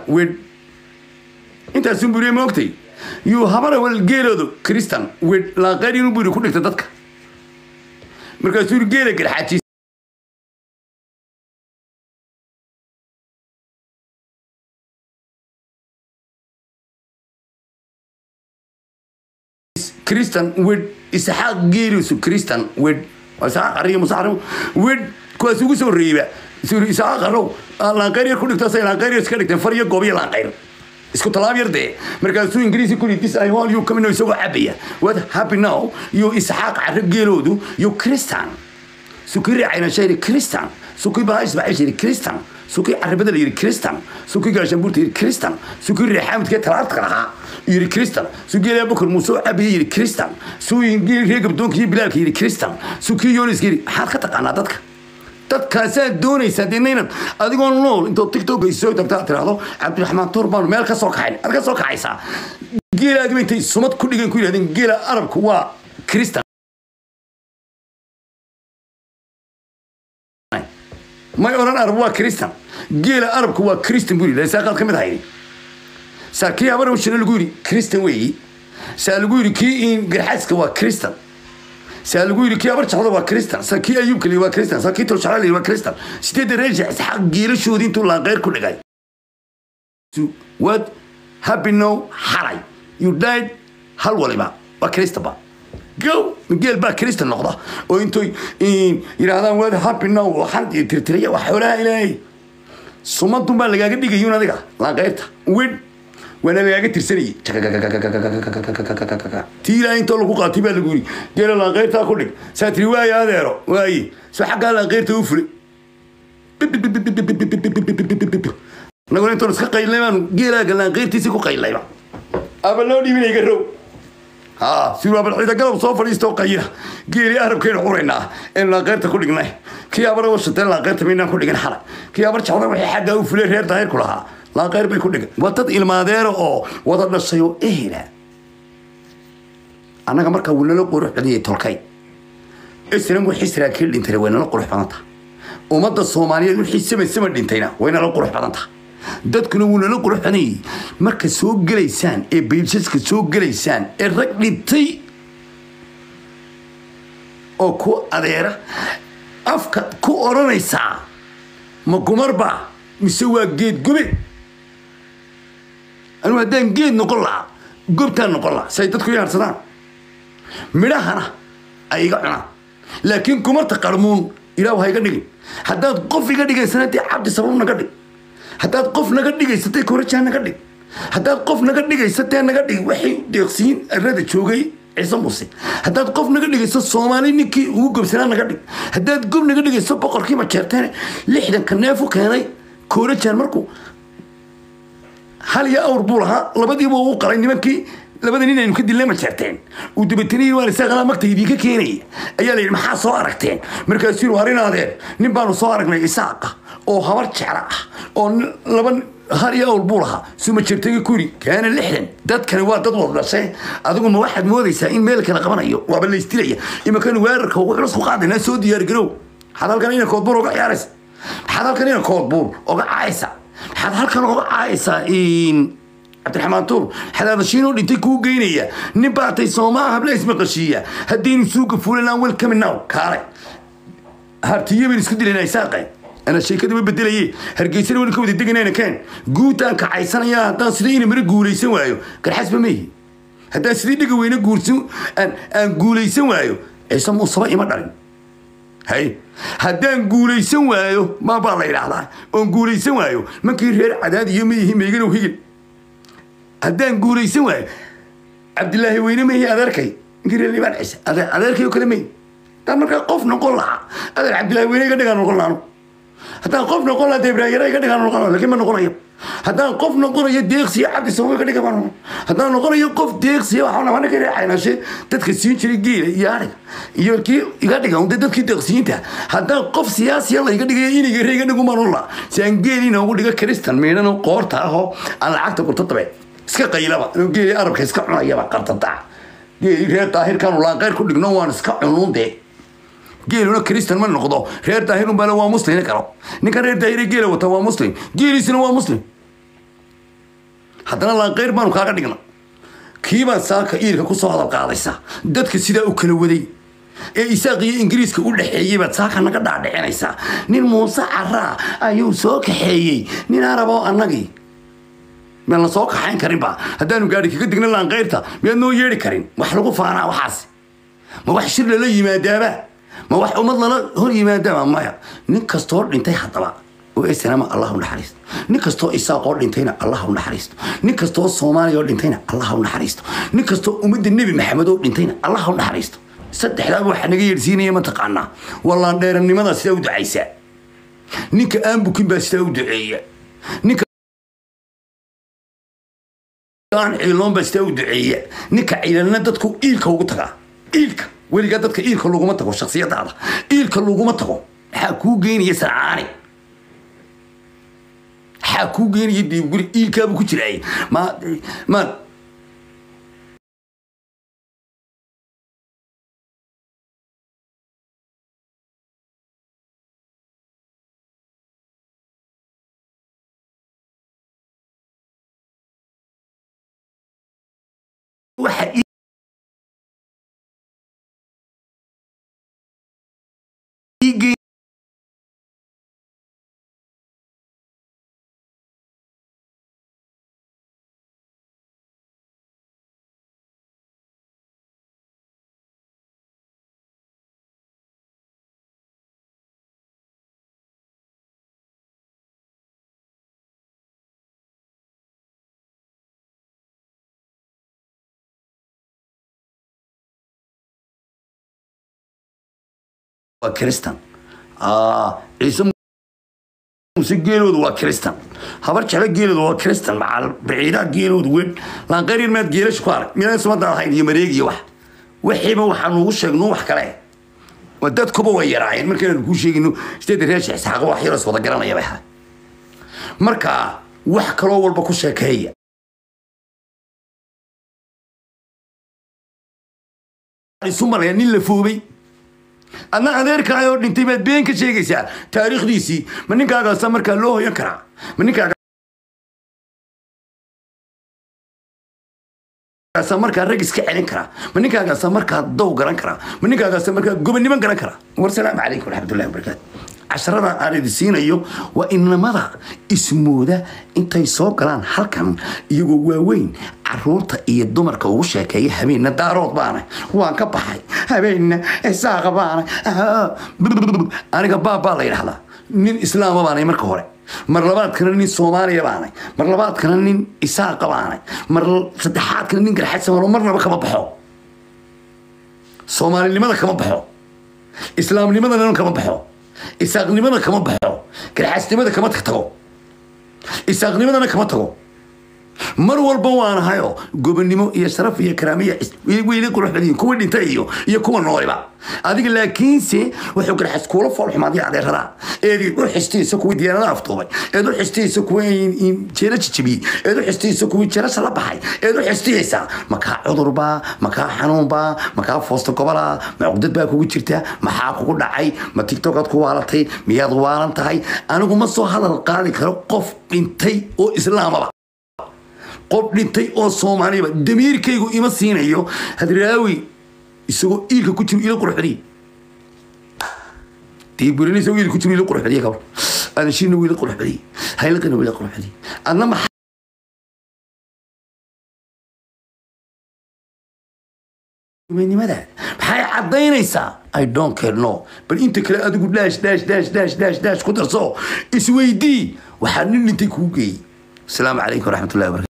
wed intaasun buriye ma ogtay yuu habara wal geeloodu kristan wed laaqeyr inuu buri ku dhigta dadka markaasuu yiri geela garxaajiis kristan wed isxaaq geeliisu kristan wed waa isxaaq ariya musaxrim wed kuwaas ugu soo reeba suri isxaaq arow laanqeyr yar ku dhigtaasay laanqeyr yar iska dhigteen far iyo goob iyo laanqeyr isku talaab yar dee markaasuu ingiriisi kuli this i want you coming isagoo cabaya what happy now iyo isxaaq carro geeloodu iyo kristan sukii raacayna shayri kristan sukii bahais baxay shayri kristan sukii carabada la yiri kristan sukii gaashambuurta yiri kristan sukii reexaamidkee talaabta lahaa yiri kristan sukii ilaa bukar muuse oo cabaya yiri kristan sukii reer gabdoonka iyo bilaalka yiri kristan sukii yooniska yiri maxaad ka taqaanaa dadka dadkaasaad doonaysaa dee naynad adigoo nool intoo tiktok ay soo tagtaa tiraahdo cabdiraxmaan tuur baanu meel ka soo kaxayn aad ka soo kaxaysaa geelaadiba intay sumad ku dhigan ku yidhahdeen geela arabku waa kristan may odhan arab waa kristan geela arabku waa kristan buu yidhi saaqaad ka mid ahaydi saa kii habar shina lagu yidhi kristan weeyi saa lagu yidhi kii in garxaaska waa kristan saa lagu yidhi kii habar jacda waa kristan saa kii ayuubka liyi waa kristan saa kii tolshacla liyi waa kristan sideedda reesha isxaaq geelashoodii intuu laanqeyr ku dhigay what happy now xalay you died hal waliba waa kristanba go geel baa kristan noqda oo intoy yidhaahdaan waad happy now waxaan tirtiraya wax xoolaha ilaahay sumadun baa lagaaga dhigayun adiga laanqeyrta wed waana lagaaga tirsanayay tii ilaahay intoo lagu qaatay baa lagu yiri geela laanqeyrtaa ku dhig saa tiri waaye adeero waaye soo xaggaa laanqeyrta u fulay naguna intoon iska qaylnay baanu geelaaga laanqeyrtiisi ku qaylayba aba loo dhiibinayga row ها سيروا بالعيدة قلب صوف اليستو قيرة قيري أهرب كين حورينا إن لا غيرت كل جنيه كي أبرا وشتين لا غيرت منا كل جنيه حلا كي أبرا شعور وحي حدا وفلير هير تهير كلها لا غير بي كل جنيه وتد المادير أو وتد الشيء إيه لا أنا كمركا ولا له قروح بدي تلقي السلام وحي سراكيل انت وين له قروح بدنتا ومدى الصومالية وحي سما سما دينتينا وين له قروح بدنتا dadkuna wuu nala quruxanayay marka soo gelaysaan ee biilsaska soo gelaysaan ee rag dhintay oo ku adeera afka ku odhanaysaa ma gumarba mise waa geed gobe anigu haddaan geed noqon lahaa gobtaan noqon lahaa say dadku yaarsadaan midhahana ay iga cunaan laakiin gumarta qarmuun ilaahu ha iga dhigin haddaad qof iga dhigaysana dee cabdi sabab naga dhig haddaad qof naga dhigaysatay korajaa naga dhig haddaad qof naga dhigaysatee naga dhig waxay deeqsiin arada joogay ciise muse haddaad qof naga dhigayso soomaali ninkii ugu gobsanaa naga dhig haddaad gob naga dhigayso boqorkii majeerteene lixdanka neefu keenay koorajaan markuu hal iyo awr buu lahaa labadiiba uu qalay nimankii labada nin aynu ka dilnay ma jeerteen uu dabatinayay waan isaaqalaa magta idinka keenaya ayaa la yidhi maxaa soo aragteen markaasuu yidhi arrin adeer nin baanu soo aragnay isaaqa oo habar jecla ah oo laba har iyo awl buu lahaa suma jirtay ku yidhi kaana lixdan dadkani waa dad wada dhashay adigu ma waxaad moodaysaa in meel kala qabanayo waaba la istilaya imankanu weerarka ugu culus ku qaadaynaa soo diyaargarow maxaad halkan ina koodbuur oga ciyaaraysa maxaad halkan ina koodbuur oga caayaysa maxaad halkan oga caayaysaa cabdiraxmaan tuur xadaadashiinoo dhintay kuu geynaya nin baatay soomaa habla ismaqashiiya haddaynu suuga fulanaan welcome now kaale hartiyo baynu isku dilayna isaaqe ana sheekada ma bedelaye hargeysana weli ka wada deganayna keen guutaan kacaysanaya haddaan sida ina mara guulaysan waayo garxasba ma yihi haddaan sidii dhiga weyne guursan aan guulaysan waayo ciise muusaba ima dhalin hay haddaan guulaysan waayo maa baa la yidhaahdaa oon guulaysan waayo mankii reer cadaad iyo ma yihi meyganow higin haddaan guulaysan waayo cabdilaahi weyne ma yihi adeerkay ninkii reer libaan ciise adeerkay oo kale ma yihi haddaan markaa qof noqon lahaa adeer cabdilaahi weyne iga dhigaan noqon lahaanu haddaan qof noqon lahaa deebraayara iga dhigaan noqon lahaa laakiin ma noqonayo haddaan qof noqonayo deeqsiya cabdi sababo iga dhiga baan noqon haddaan noqonayo qof deeqsiya waxaa nama ninka reecaynashe dadka siin jiray geela iyo ariga iyo kii iga dhiga unde dadkii deeqsiyiinta haddaan qof siyaasiya la iga dhigayo iniga re iga dhigu maan lahaa si aan geeli inoogu dhiga kristan miidhan qoorta ahoo aan lacagta gurto dabeed iska qaylaba inuu geeli arabka iska cunayaba qartadaca geeli reer daahirkaanu laanqeyr ku dhigno waan iska cunuun dee geeluna kristan ma noqdo reer daahirun bale waa muslim karo ninkan reer daahire geela wata waa muslim geeliisuna waa muslim haddana laanqeyr baanu kaaga dhigna kiibaan saaka iirka kusoo hadal qaadaysa dadka sidaa u kala waday ee isaaq iyo ingiriiska u dhexeeyey baad saaka naga dhaadhicinaysaa nin muuse caraa ayuu soo kaxeeyey nin araboo annagii miyaan la soo kaxayn karinba haddaanu gaadhi kaga digna laanqeyrta miyaad noo yeedhi karin wax lagu faanaa waxaas ma wax shir lala yimaadaaba ma wax ummad lala hor yimaadaaba maya nin kastoo dhintay haddaba oo esanama allah u naxariisto nin kastoo isaaq oo dhintayna allah u naxariisto nin kastoo soomaaliya oo dhintayna allah u naxariisto nin kastoo ummadda nebi maxamed oo dhintayna allah u naxariisto saddexdaaba waxaa naga yeedhsiinaya mataqaanaa wallaan dheeranimadaa sidaa u ducaysaa ninka aan bukin baa sidaa u duceeya ninka aan ciiloon baa sidaa u duceeya ninka ciilalna dadku iilka ugu tagaa iilka weligaa dadka iilka laguma tago shaksiyadaada iilka laguma tago maxaa kuu geynaya sarcaani maxaa kuu geynaya diibguri iilkaabuu ku jiraay ma ma waxa ii geyn waa kristan ciise muse geeloodu waa kristan habar jeclo geeloodu waa kristan macal baciidaa geeloodu weyn laanqeyr maad geelasha ku arag miyaa sumada ahayn iyo mareeg iyo wax wixiiba waxaa nuugu sheegno wax kale waa dadkuba way yaraayeen markaanu kuu sheegino sideeda reer sheekh isxaaqo wax yaras wada garanaya bay ahay marka wax kaloo walba ku sheekeeya isu maraya nin la foobay adna adeerkaayoo dhintay baad been ka sheegaysaa taariikhdiisii ma ninkaagaasa markaa loo hoyan karaa ma ninkaagaasa markaa rag iska celin karaa ma ninkaagaasa markaa dow garan karaa ma ninkaagaasa markaa goboniman garan karaa war salaamu calaykum waraxmatullahi wabarakaatu casharada aan idi siinayo waa inamada ismooda intay soo galaan halkan iyagoo waaweyn caruurta iyo dumarka ugu sheekeeya habeenna daarood baana waan ka baxay habeenna isaaqa baana aniga baabbaa la yidhahdaa nin islaama baanay marka hore mar labaadkana nin soomaaliya baanay mar labaadkana nin isaaqa baanay mar saddexaadkana nin garxadsamano marnaba kama baxo soomaalinimada kama baxo islaamnimadana kama baxo isaaqnimada kama baxo garxaasnimada kama tago isaaqnimadana kama tago mar walba waanahayo gobonnimo iyo sharaf iyo karaamiya weyli qurux badan kuwa dhintay iyo iyo kuwa nooliba adiga laakiinse wuxuu garxas kuula foolxumaaday adeerada eed u xistaysa kuwii diyaarada aftuubay eed u xistaysa kuwii jeela jijabiyey eed u xistaysa kuwii jeelasha la baxay eed u xistayaysaa makaa cudurbaa makaa xanuunbaa makaa foosta gobolaa ma cugdad baa kugu jirta maxaa kugu dhacay ma tigtokaad ku waalatay miyaad waalan tahay anigu ma soo hadal qaadi karo qof dhintay oo islaamaba qof dhintay oo soomaaliyaba damiirkaygu ima siinayo hadraawi isagoo iilka ku jiro ila qurxadiy diiburin isagoo iilka ku jiro ila qurxadiy kabar adashina wiila qurxadiy haylaqina wiila qurxadiy adna maxaa nimada maxay caddaynaysaa i don't care no bal inta kale adigu dhaash dhaash dhaash dhaash dhaash dhaash ku darso isweydii waxaa nin dhintay kuu geeyey asalaamu calaykum waraxmatullahi wabarakatu